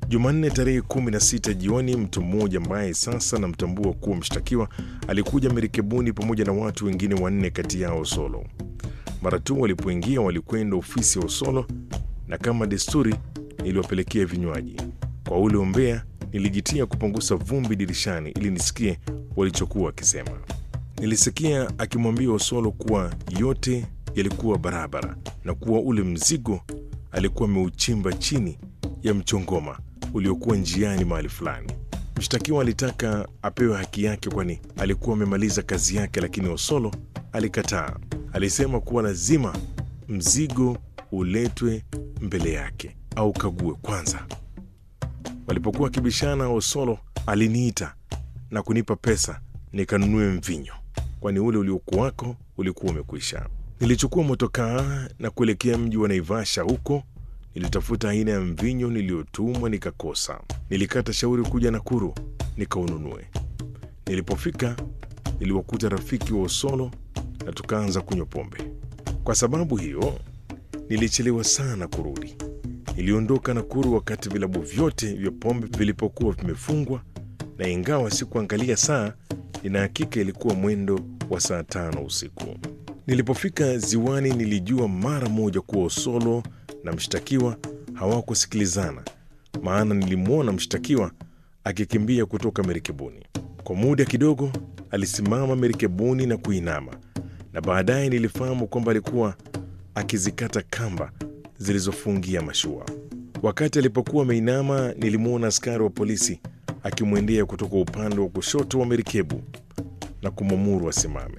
Jumanne tarehe 16 jioni, mtu mmoja ambaye sasa namtambua kuwa mshtakiwa alikuja merikebuni pamoja na watu wengine wanne, kati yao Osolo. Mara tu walipoingia walikwenda ofisi ya Osolo na kama desturi niliwapelekea vinywaji. Kwa ule umbea nilijitia kupunguza vumbi dirishani ili nisikie walichokuwa wakisema. Nilisikia akimwambia Osolo kuwa yote yalikuwa barabara na kuwa ule mzigo alikuwa ameuchimba chini ya mchongoma uliokuwa njiani mahali fulani. Mshtakiwa alitaka apewe haki yake, kwani alikuwa amemaliza kazi yake, lakini Osolo alikataa. Alisema kuwa lazima mzigo uletwe mbele yake au kague kwanza. Walipokuwa wakibishana, Osolo aliniita na kunipa pesa nikanunue mvinyo, kwani ule uliokuwako ulikuwa umekwisha. Nilichukua motokaa na kuelekea mji wa Naivasha. Huko nilitafuta aina ya mvinyo niliyotumwa nikakosa. Nilikata shauri kuja Nakuru nikaununue. Nilipofika niliwakuta rafiki wa Osolo na tukaanza kunywa pombe. Kwa sababu hiyo nilichelewa sana kurudi. Niliondoka Nakuru wakati vilabu vyote vya pombe vilipokuwa vimefungwa, na ingawa sikuangalia saa, ina hakika ilikuwa mwendo wa saa tano usiku. Nilipofika ziwani, nilijua mara moja kuwa Osolo na mshtakiwa hawakusikilizana, maana nilimwona mshtakiwa akikimbia kutoka merikebuni. Kwa muda kidogo alisimama merikebuni na kuinama, na baadaye nilifahamu kwamba alikuwa akizikata kamba zilizofungia mashua. Wakati alipokuwa ameinama, nilimwona askari wa polisi akimwendea kutoka upande wa kushoto wa merikebu na kumwamuru asimame.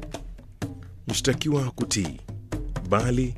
Mshtakiwa hakutii, bali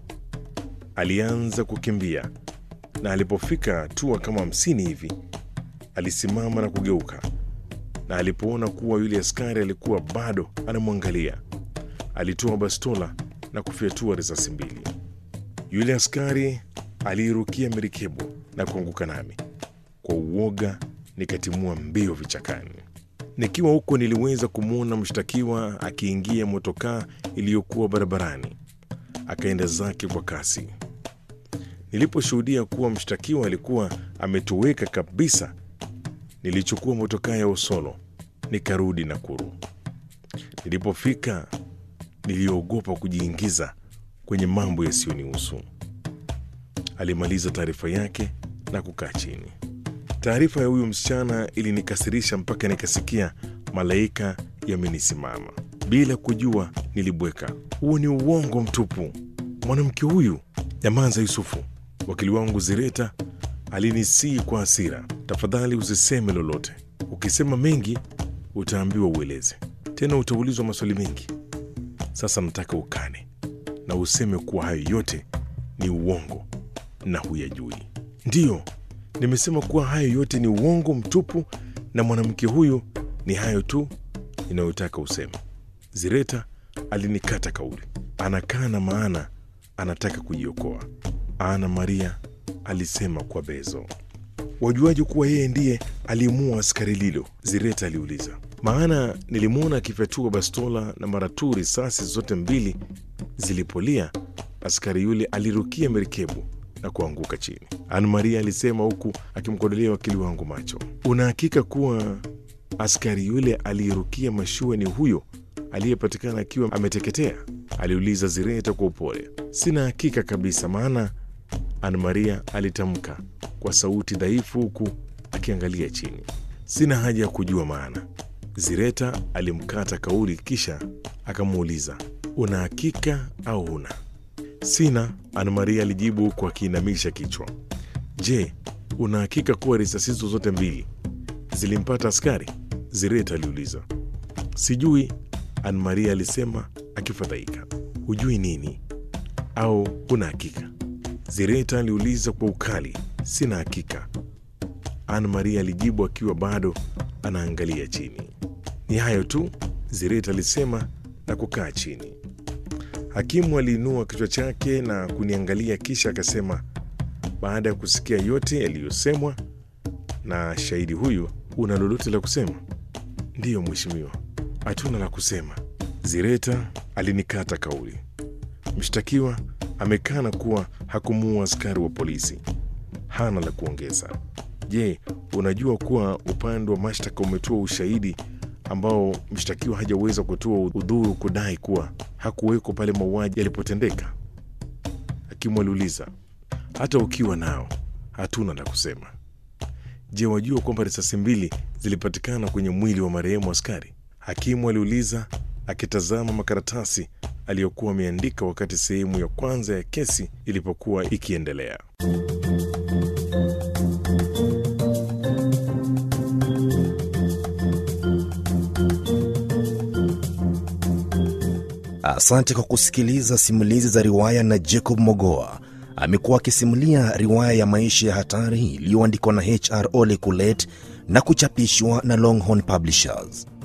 alianza kukimbia, na alipofika hatua kama hamsini hivi alisimama na kugeuka, na alipoona kuwa yule askari alikuwa bado anamwangalia, alitoa bastola na kufyatua risasi mbili. Yule askari aliirukia merikebu na kuanguka nami. Kwa uoga nikatimua mbio vichakani. Nikiwa huko niliweza kumwona mshtakiwa akiingia motokaa iliyokuwa barabarani, akaenda zake kwa kasi. Niliposhuhudia kuwa mshtakiwa alikuwa ametoweka kabisa, nilichukua motokaa ya Osolo nikarudi Nakuru. Nilipofika niliogopa kujiingiza kwenye mambo yasiyonihusu. Alimaliza taarifa yake na kukaa chini. Taarifa ya huyu msichana ilinikasirisha mpaka nikasikia malaika yamenisimama. Bila kujua nilibweka, huo ni uongo mtupu. Mwanamke huyu Nyamanza Yusufu, wakili wangu Zireta alinisii kwa hasira, tafadhali usiseme lolote. Ukisema mengi utaambiwa ueleze, tena utaulizwa maswali mengi. Sasa nataka ukane na useme kuwa hayo yote ni uongo na huyajui. Ndiyo, nimesema kuwa hayo yote ni uongo mtupu, na mwanamke huyu ni hayo tu inayotaka useme. Zireta alinikata kauli, anakaa na maana anataka kujiokoa. Ana Maria alisema kwa bezo. Wajuaje kuwa yeye ndiye alimuua askari Lilo? Zireta aliuliza. Maana nilimwona akifyatua bastola na mara tu risasi zote mbili zilipolia, askari yule alirukia merikebu na kuanguka chini. Ana Maria alisema huku akimkodolea wakili wangu macho. Una hakika kuwa askari yule aliyerukia mashua ni huyo aliyepatikana akiwa ameteketea? aliuliza Zireta kwa upole. Sina hakika kabisa, maana Ana Maria alitamka kwa sauti dhaifu huku akiangalia chini. Sina haja ya kujua maana. Zireta alimkata kauli, kisha akamuuliza, una hakika au huna? Sina, Ana Maria alijibu huku akiinamisha kichwa. Je, una hakika kuwa risasi hizo zote mbili zilimpata askari? Zireta aliuliza. Sijui, Ana Maria alisema akifadhaika. Hujui nini au huna hakika? Zireta aliuliza kwa ukali. Sina hakika, Ana Maria alijibu akiwa bado anaangalia chini. Ni hayo tu, Zireta alisema na kukaa chini. Hakimu aliinua kichwa chake na kuniangalia, kisha akasema, baada ya kusikia yote yaliyosemwa na shahidi huyu, una lolote la kusema? Ndiyo mheshimiwa, hatuna la kusema. Zireta alinikata kauli. Mshtakiwa amekana kuwa hakumuua askari wa polisi, hana la kuongeza. Je, unajua kuwa upande wa mashtaka umetoa ushahidi ambao mshtakiwa hajaweza kutoa udhuru kudai kuwa hakuweko pale mauaji yalipotendeka? Hakimu aliuliza. Hata ukiwa nao, hatuna la kusema. Je, wajua kwamba risasi mbili zilipatikana kwenye mwili wa marehemu askari? Hakimu aliuliza akitazama makaratasi aliyokuwa ameandika wakati sehemu ya kwanza ya kesi ilipokuwa ikiendelea. Asante kwa kusikiliza simulizi za riwaya na Jacob Mogoa. Amekuwa akisimulia riwaya ya maisha ya hatari iliyoandikwa na HR Ole Kulet na kuchapishwa na Longhorn Publishers.